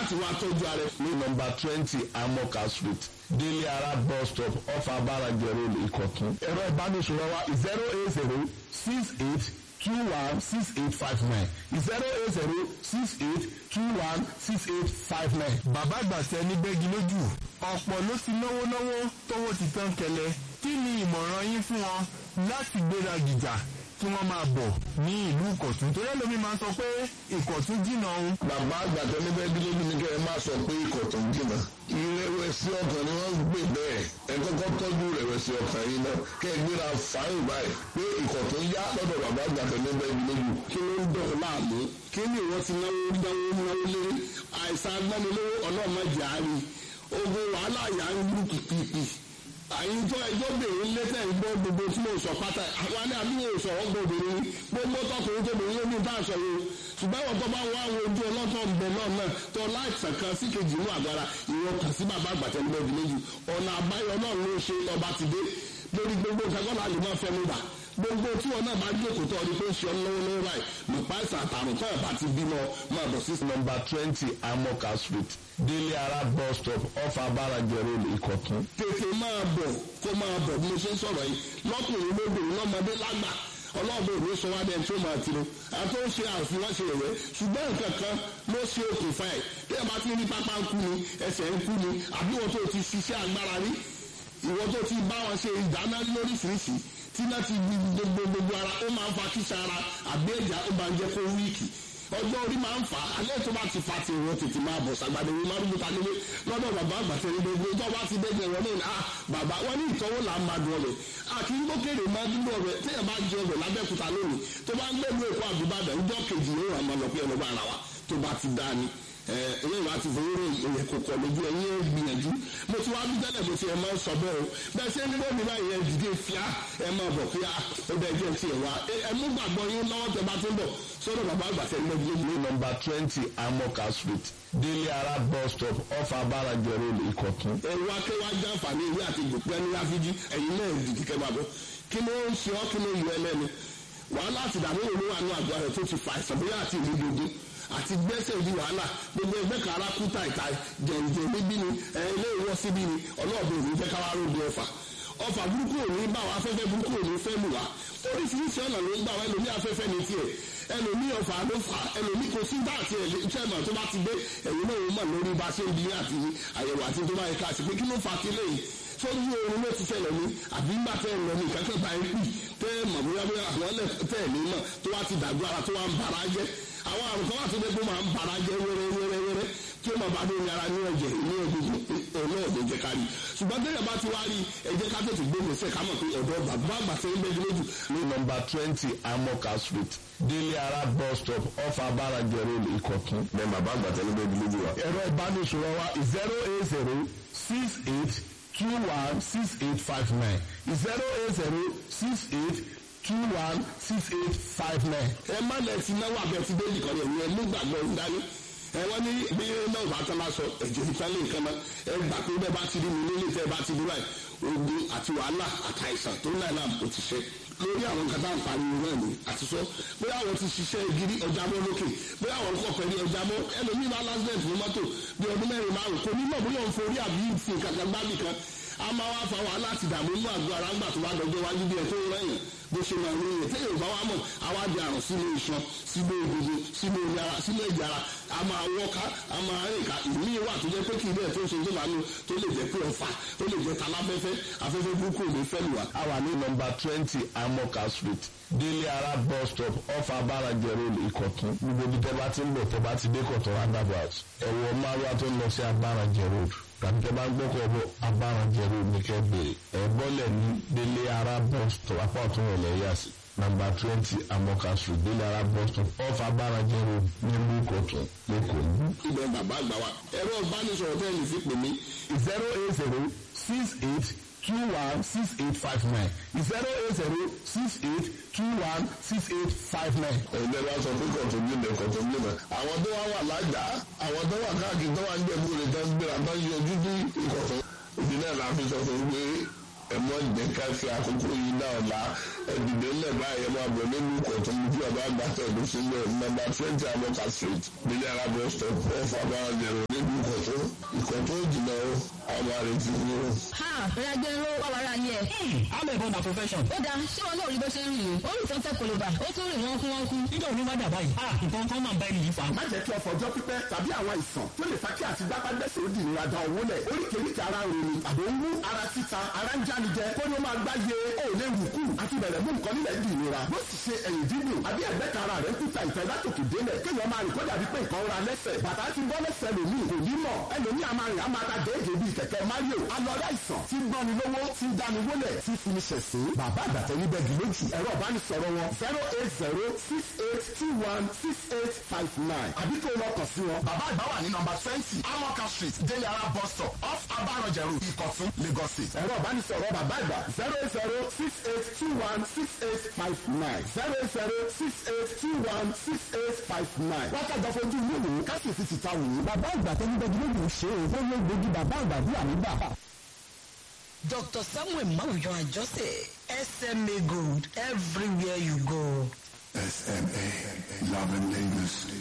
láti wá tọ́jú ara ẹ̀. ní nọ́mbà twenty amoka street délé ara bus stop off abarajẹ road ìkọ̀tún. ẹ̀rọ ìbánisọ̀rọ̀ wa zero eight zero six eight two one six eight five nine zero eight zero six eight two one six eight five nine. bàbá àgbàṣẹ ní bẹ́gi lójú ọ̀pọ̀ ló ti náwó náwó tówó ti tán kẹlẹ̀ kí ni ìmọ̀ràn yín fún wọn láti gbéra gìjà kí wọ́n máa bọ̀ ní ìlú ìkọ̀tún torí ẹlòmí máa ń sọ pé ìkọ̀tún jìnnà òun. bàbá àgbàdo níbẹ̀ dúró ní kẹ́ ẹ má sọ pé ikọ̀ tó ń jìnnà. ìrẹ̀wẹ̀sì ọkàn ni wọ́n ń gbé bẹ́ẹ̀ ẹ kọ́kọ́ tọ́jú ìrẹ̀wẹ̀sì ọkàn yìí náà kẹ́ ẹ gbéra fáyìn báyìí pé ikọ̀ tó ń yá lọ́dọ̀ bàbá àgbàdo níbẹ̀ dúró. kí ló ń dọ̀ ọ́ láàmú kí ni ìwọ ti náwó náwó náwó lé àìsàn agbánilówó ọlọ́mọdé àárín ogun wàhálà yà ń lù pìpìpì àyìn tó ẹjọ́ bèrè lẹ́tẹ̀ ń gbọ́ gbogbo tí mo sọ pátá àwọn alẹ́ àbí mo sọ̀rọ̀ gbòbìnrin gbogbo tọkùnrin tó bèrè lómi bá aṣọ yìí ṣùgbọ́n àwọn tó bá wá àwọn ojú ọlọ́tọ̀ ń bẹ náà náà tó láìsàn kan sí kejì inú àgbára ìwọ kàn sí bàbá àgbàtẹ́ ní bẹ́ẹ̀ méjì ọ̀nà àbáyọ náà ló ṣe ọba ti dé lórí gbogbo nǹkan kọ́ láti máa fẹ́ mi bà gbogbo tí wọn náà bá jókòó tó ọdún tó ń ṣe ọ lọ́wọ́ lọ́wọ́ báyìí nípa ìsàn àtàrùn tó ẹ̀ bá ti bímọ máa bọ̀ sí nọ́mbà twenty amoka street délé ara bus stop off abarajẹ road ìkọ̀tún. tètè máa bọ̀ kó máa bọ̀ bí mo ṣe ń sọ̀rọ̀ yìí lọ́kùnrin lóbìnrin lọ́mọdé lágbà ọlọ́ọ̀bẹ òní sọ wá dẹ́n tó máa tiro àti ó ṣe àfihàn ṣe rẹ̀ ṣùgbọ́n nǹkan kan ló ṣe okùnfà ẹ̀ bí ẹ bá ti rí pápá ń kú ni ẹsẹ̀ ń kú ni àbí wọn tó ti ṣiṣẹ́ agbára rí ìwọ tó ti bá wọn ṣe ìdáná lóríṣiríṣi tí náà ti gbogbo gbogbo ara ó máa ń fa kíṣà ara àbí ẹ̀já ó máa ń jẹ́ kó wíìkì ọjọ́ orí máa ń fà á alẹ́ tó bá ti fa ti ìwọ tètè máa bọ̀ sàgbàdo ìwé márùn bùtà nílé lọ́dọ̀ bàbá àgbàtẹ́ ní gbogbo ìjọ bá ti dẹ́gbẹ̀ wọn ní à bàbá wọn ní ìtọ́wò là ń máa dùn ọbẹ̀ àti gbókèrè máa dúró ọbẹ̀ téèyàn bá jẹ ọbẹ̀ lábẹ́kúta lónìí tó bá ń gbẹ̀lú èkó àbúbàdàn ìjọ kejì yóò rà máa lọ pé ẹlọgbà ara wa tó bá ti dá ni ẹ̀yìn ìwà ti fowó rẹ̀ kò kọ̀ lójú ẹ̀yìn ẹ̀ gbìyànjú mo ti wá bí tẹ́lẹ̀ mo ti ẹ̀ máa ń sọ bẹ́ẹ̀ o bẹ́ẹ̀ ṣe ń gbọ́ mi báyìí ẹ̀ dìde fíà ẹ̀ máa bọ̀ fíà ó bẹ́ẹ̀ jẹ́ ti ẹ̀ wá ẹ̀ mú gbàgbọ́ yín lọ́wọ́ tẹ bá ti ń bọ̀ sọ́dọ̀ bàbá àgbàṣẹ́ lọ́gbọ́n ní nọ́mbà twenty amoka street délé ara bus stop off abarajẹ road ìkọ̀tún. ẹ̀rù akéwà jàǹfààní ìwé àti gbòpẹ́ ní ráfíjì ẹ̀yin náà dìde kẹ́ máa bọ̀ kí ló ń ṣe ọ́ kí ló yọ ẹlẹ́nu wàhálà àti ìdààmú òun wà ní àgọ́ rẹ̀ tó ti fa àìsàn bóyá àti ìlú gbogbo àti gbẹ́sẹ̀ di wàhálà gbogbo ẹgbẹ́ kan ara kú tàìtà jẹ̀ǹjẹ̀ níbí ni ilé ìwọ́ síbí ni ọlọ́ọ̀bẹ òní jẹ́ káwá rògbò ọfà ọfà burúkú òní bá wa afẹ́fẹ́ burúkú òní fẹ́ lù wá oríṣiríṣi ọ̀nà ló ń gbà wá ẹlòmí afẹ́fẹ́ ní tiẹ̀ ẹlòmí ọfà ló fà ẹlòmí kò sí bá àti ẹ̀lẹ́tẹ̀mọ̀ tó bá ti dé ẹ̀yìn náà ó mọ̀ lórí bá ṣe ń di àti àyẹ̀wò àti tó bá yẹ ká àti pé kí ló fà sí lẹ́yìn sórí oorun ló ti ṣẹlẹ̀ ní àbí ńgbà tẹ́ ẹ̀ lọ ní ìkákẹ́ bá ń pì tẹ́ ẹ̀ mọ̀ bóyá bóyá àwọn ẹlẹ́ tẹ́ ẹ̀ ní mọ̀ tó wá ti dàgbà ara tó wá ń bara jẹ́ àwọn àrùn kan wà tó dé pé máa ń bara jẹ́ wẹ́rẹ́ wẹ́rẹ́ wẹ́rẹ́ tí ó máa bá dé ní ara ní ẹ̀jẹ̀ ní egungun ọ̀nà ọ̀dọ̀ jẹ́ ká rí ṣùgbọ́n tẹ́lẹ̀ bá ti wá rí ẹ̀jẹ̀ ká tètè gbé mi sẹ́ ká mọ̀ pé ọ̀dọ̀ bàbá àgbà tẹ́ ń bẹ́ẹ̀ lójú. ní nọ́mbà twenty amoka street délé ara bus stop off abarajẹ road ìkọ̀tún. ní bàbá àgbàtẹ́ ló bẹ́ẹ̀ lójú wa. ẹ̀rọ ìbánisọ̀rọ̀ wa zero eight zero six eight two one six eight five nine zero eight zero six eight two one six eight five nine. ẹ má lẹ ti náwó abẹ ti déjì kan yẹn ẹ mú gbàgbọ́ ń dání ẹ wọ́n ní bí náà bá tán máa sọ ẹ̀jẹ̀ nípa lè nǹkan náà ẹ gbà pé bẹ́ẹ̀ bá ti rí mi nílé tẹ́ ẹ bá ti rí báyìí ogun àti wàhálà àtàìsàn tó náà náà ó ti ṣe lórí àwọn nǹkan tá à ń pariwo náà ni àti sọ bóyá àwọn ti ṣiṣẹ́ gidi ọjà mọ́ lókè bóyá àwọn kọ̀ọ̀kan ní ọjà mọ́ ẹlòmíì bá lásìlẹ̀tì ní mọ́tò bí ọdún mẹ́rin márùn kò ní mọ̀ bóyá òun forí àbí ìfìn kankan gbábì kan a máa wá fa wàhálà àti ìdààmú inú àgọ́ ara ńgbà tó bá dọjọ́ wájú bí ẹ tó rẹ̀yìn bó ṣe máa ń rí yẹn téèyàn bá wá mọ̀ àwa di àrùn sínú iṣan sínú egungun sínú omi ara sínú ẹ̀jẹ̀ ara a máa wọ́ká a máa rìn ká ìmí wà tó jẹ́ pé kì í bẹ́ẹ̀ tó ń ṣe tó máa ń tó lè jẹ́ pé ọ̀fà tó lè jẹ́ taláfẹ́fẹ́ afẹ́fẹ́ burúkú ò ní fẹ́ lù wá. a wà ní nọ́mbà twenty amoka street délé ara bus stop off abarajẹ road ìkọ̀tún gbogbo ibi tẹ́ bá ti ń bọ̀ tẹ́ bá ti dé kọ̀tún roundabout ẹ̀wọ̀ márùwá tó ń lọ sí abarajẹ road tàbí tẹ́ bá ń gbọ́kọ̀ bọ̀ abarajẹ road ní kẹ́ bèrè ẹ̀ bọ́lẹ̀ ní délé ara bus stop apá ọ̀tún rẹ̀ lẹ́yà sí nàmbà twenty amoka street délé ara bus stop off abarajẹ road nílùú ìkọ̀tún lẹ́kọ̀ọ́. ibẹ̀ bàbá àgbà wa ẹ̀rọ ìbánisọ̀rọ̀ tẹ́ ẹ̀ lè fi pè mí zero eight zero six eight two one six eight five nine zero eight zero six eight two one six eight five nine. ẹgbẹ́ bá sọ pé kọ̀tún gbìnà kọ̀tún gbìnà àwọn tó wá wà lájà àwọn tó wà káàkiri tó wà ń jẹ̀bú rẹ̀ tó ń gbéra tó ń yọjú sí ìkọ̀tún ìdí náà la fi sọ fún pé ẹ mọ jẹ ká fi àkókò yìí náà la ẹdìdẹ ńlẹ báyìí ẹ máa bọ nínú ìkọ̀tún ní bí ọba àgbàtà ìlú sílẹ̀ nọ́mbà twenty amoka street nílé alábọ̀ stop off abáranjẹrò nínú ìkọ̀tún ìkọ̀tún jìnnà o àwọn àrètí ni o. ha ìrìnàjò ló wà wàrà yẹ. I'm a born na profession. ó dáa ṣé wọn náà rí bó ṣe ń rìn o ó rìn tó ń tẹ koloba ó tún rìn wọn kú wọn kú. Nígbà wo ni wọ́n dà báyìí? Ah, nǹkan kan máa ń bá ẹni yìí fà. má jẹ́ kí ọ̀fọ̀ ọjọ́ pípẹ́ tàbí àwọn àìsàn tó lè fa kí àti gbápágbẹ́sẹ̀ ó di ìnira da owó lẹ̀ oríkèéríkèé ara ń ronú àbò ń wú ara títa ara ń jánijẹ kó ní ó máa gbá ye ó lè wù kú àti bẹ̀rẹ̀ mú nǹkan nílẹ̀ di ìnira bó sì ṣe ẹ̀yìn dídùn àbí ẹ̀gbẹ́ kan ara rẹ̀ ń kúta ìfẹ́ látòkè délẹ̀ kéèyàn máa rìn kó dàbí pé nǹkan ra lẹ́sẹ̀ bàtà ti bọ́ lẹ́sẹ̀ lòmíì kò ní mọ̀ ẹlòmíì a máa rìn a máa ta déédéé bíi kẹ̀kẹ́ Mario alọ́rẹ́ àìsàn tí ń gbọ́ni lówó tí ń dáni wólẹ̀ tí fi ní ṣẹ̀sín bàbá àgbàtẹ́ ní bẹ́ẹ̀ gílójì ẹ̀rọ ìbánisọ̀rọ̀ wọn zero eight zero six eight two one six eight five nine àbí kó lọ kàn sí wọn. bàbá àgbà wà ní nọ́mbà twenty amoka street deliara bus stop off abarọjẹ road ìkọ̀tún lagos state. ẹ̀rọ ìbánisọ̀rọ̀ bàbá àgbà zero eight zero six eight two one six eight five nine zero eight zero six eight two one six eight five nine. wákàtí àfojú inú wò ó kásì fi tìta wò ó. bàbá àgbà tó ní bẹ́ẹ̀ gílódì ṣe é ó lé gbòógì bàbá àgbà bí àmì gbà. Dr. Samuel Mawuyan Ajose, SMA Gold, everywhere you go. SMA, loving Lagos.